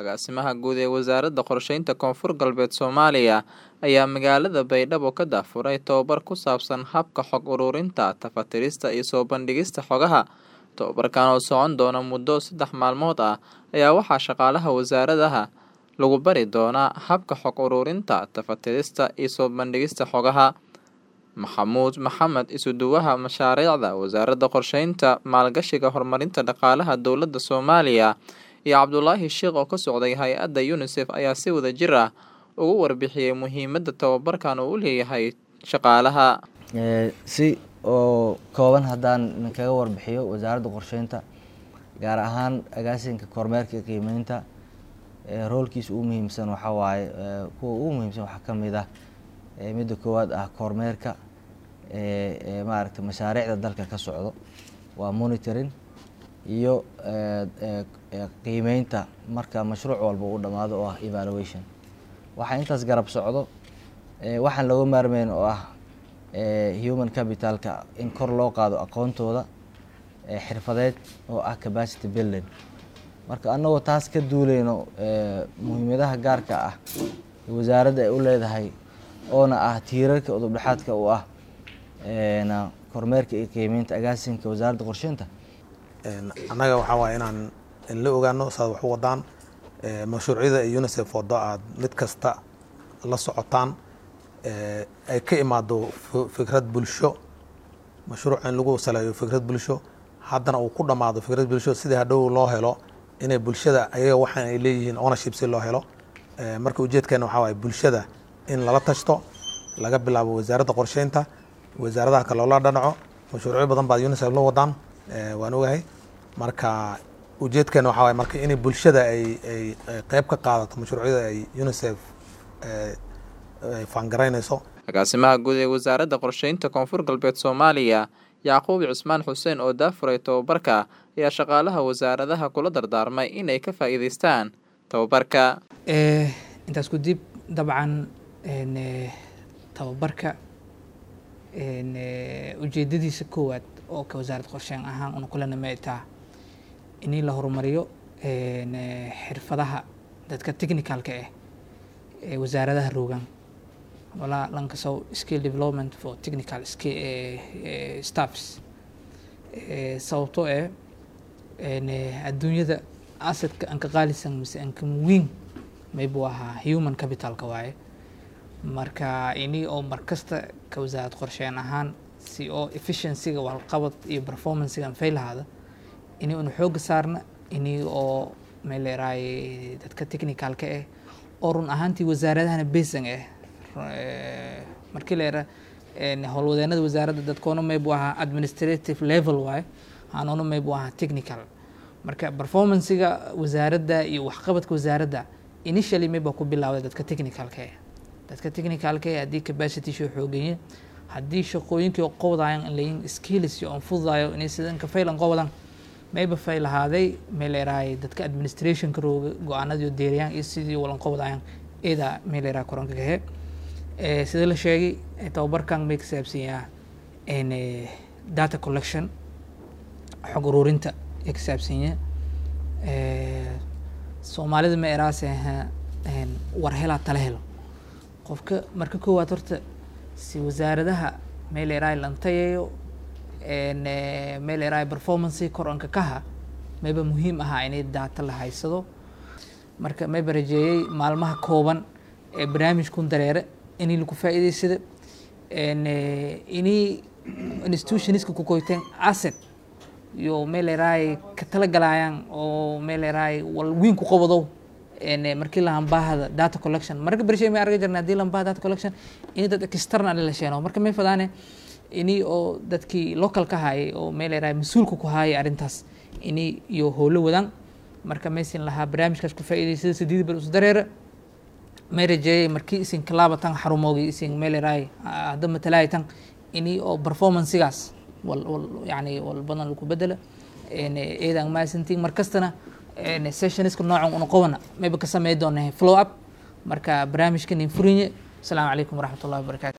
Agaasimaha Guud ee Wasaaradda Qorsheynta Koonfur Galbeed Soomaaliya ayaa magaalada Baydhabo ka daahfuray tababar ku saabsan habka xog ururinta, tafatirista iyo soo bandhigista xogaha. Tababarkan oo socon doona muddo saddex maalmood ah ayaa waxaa shaqaalaha wasaaradaha lagu bari doonaa habka xog ururinta, tafatirista iyo soo bandhigista xogaha. Maxamuud Maxamed isuduwaha mashaariicda Wasaaradda Qorsheynta, Maalgashiga Horumarinta Dhaqaalaha Dowladda Soomaaliya iyo Cabdulaahi Sheikh oo ka socday hay-adda UNICEF ayaa si wadajir ah uga warbixiyay muhiimadda tababarkan uu u leeyahay shaqaalaha. si oo kooban haddaan kaga warbixiyo wasaaradda qorsheynta gaar ahaan agaasinka kormeerka iyo qiimeynta roolkiisa ugu muhiimsan waxaa waaye kuwa ugu muhiimsan waxaa ka mid ah midda koowaad ah kormeerka maaragta mashaariicda dalka ka socdo waa monitoring iyo qiimeynta marka mashruuc walba uu dhammaado oo ah evaluation waxaa intaas garab socdo waxaan looga maarmeyn oo ah human capitalka in kor loo qaado aqoontooda xirfadeed oo ah capacity building marka annagoo taas ka duuleyno muhiimadaha gaarka ah wasaaradda ay u leedahay oona ah tiirarka udubdhexaadka u ah kormeerka iyo qiimeynta agaasinka wasaaradda qorsheynta annaga waxaa waaye inaan la ogaano saad wax u wadaan mashruucyada ay unicef wado aad mid kasta la socotaan ay ka imaado fikrad bulsho mashruuc in lagu saleeyo fikrad bulsho haddana uu ku dhammaado fikrad bulsho sidii hadhow loo helo inay bulshada ayaga waxaan ay leeyihiin ownership si loo helo marka ujeedkeena waxaa waaye bulshada in lala tashto laga bilaabo wasaaradda qorsheynta wasaaradaha kale loola dhanaco mashruucyo badan baad unicef la wadaan waan ogahay marka ujeedkeena waxaa waaye marka inay bulshada ay ay qeyb ka qaadato mashruucyada ay unicef faangaraynayso agaasimaha guud ee wasaaradda qorsheynta koonfur galbeed soomaaliya yacquub cismaan xuseen oo daafuray tababarka ayaa shaqaalaha wasaaradaha kula dardaarmay inay ka faa'iidaystaan tababarka intaas ku dib dabcan tababarka ujeedadiisa koowaad oo ka wasaaradda qorsheyn ahaan una kulana maitaa in la horumariyo xirfadaha dadka technicalka ah ee wasaaradaha roogan walaa lankasow skill development for technical staffs sababtoo eh adduunyada asadka aan ka qaalisan mise aan ka muwiin maybu ahaa human capitalka waaye marka ini oo markasta ka wasaarad qorsheyn ahaan si oo efficiencyga walqabad iyo performancega aan faylahaada ini una xooga saarna ini oo meeleeraay dadka technicalka ah oo run ahaantii wasaaradahana basan ah markii la yara howlwadeenada wasaaradda dadkoona maybu ahaa administrative level waaye hanoona maybu ahaa technical marka performancega wasaaradda iyo waxqabadka wasaaradda initially mayba ku bilaawday dadka technicalka ah dadka technicalka ah haddii capacity shoo xooganye haddii shaqooyinkii qowdayan layin skills iyo aan fududayo inay sidan ka faylan qowdan mayba faylahaaday meeleeraay dadka administrationka rooga go-aanadiyo deeriyaan iyo sidii walan qowdayan ida meeleeraa koranka kahe sida la sheegay tababarkan may ka saabsanyaa data collection xog ururinta ee ka saabsanya soomaalida ma eraase war helaa tala helo qofka marka koowaad horta si wasaaradaha meel eraay lantayayo meel eraay performance kor anka kaha mayba muhiim ahaa inay data la haysado marka mayba rajeeyey maalmaha kooban ee barnaamijkun dareere inay lagu faa'iidaysada inay institutionska ku koyteen asset iyo meel eraay ka talagalayaan oo meel eraay wal wiin ku qabadow markii la hambaahada data collection marka bershay may arga jirna haddii lambaha data collection in dad external la sheeno marka may fadaane ini oo dadkii local ka hayay oo meel eraay mas-uulka ku hayay arrintaas ini iyo howlo wadaan marka maysin lahaa barnaamijkaas ku faa'iidaysada sideed bar us dareera may rajeeyay markii isin kalaabatan xarumoogi isin meel eraay hadda matalaay tan ini oo performanceigaas wal wal yani wal badan lagu bedela eedaan maasantiin markastana sessionska noocan una qobana mayba ka samey doona flow up marka barnaamijkan in furinye asalaamu calaykum waraxmat ullahi wabarakatu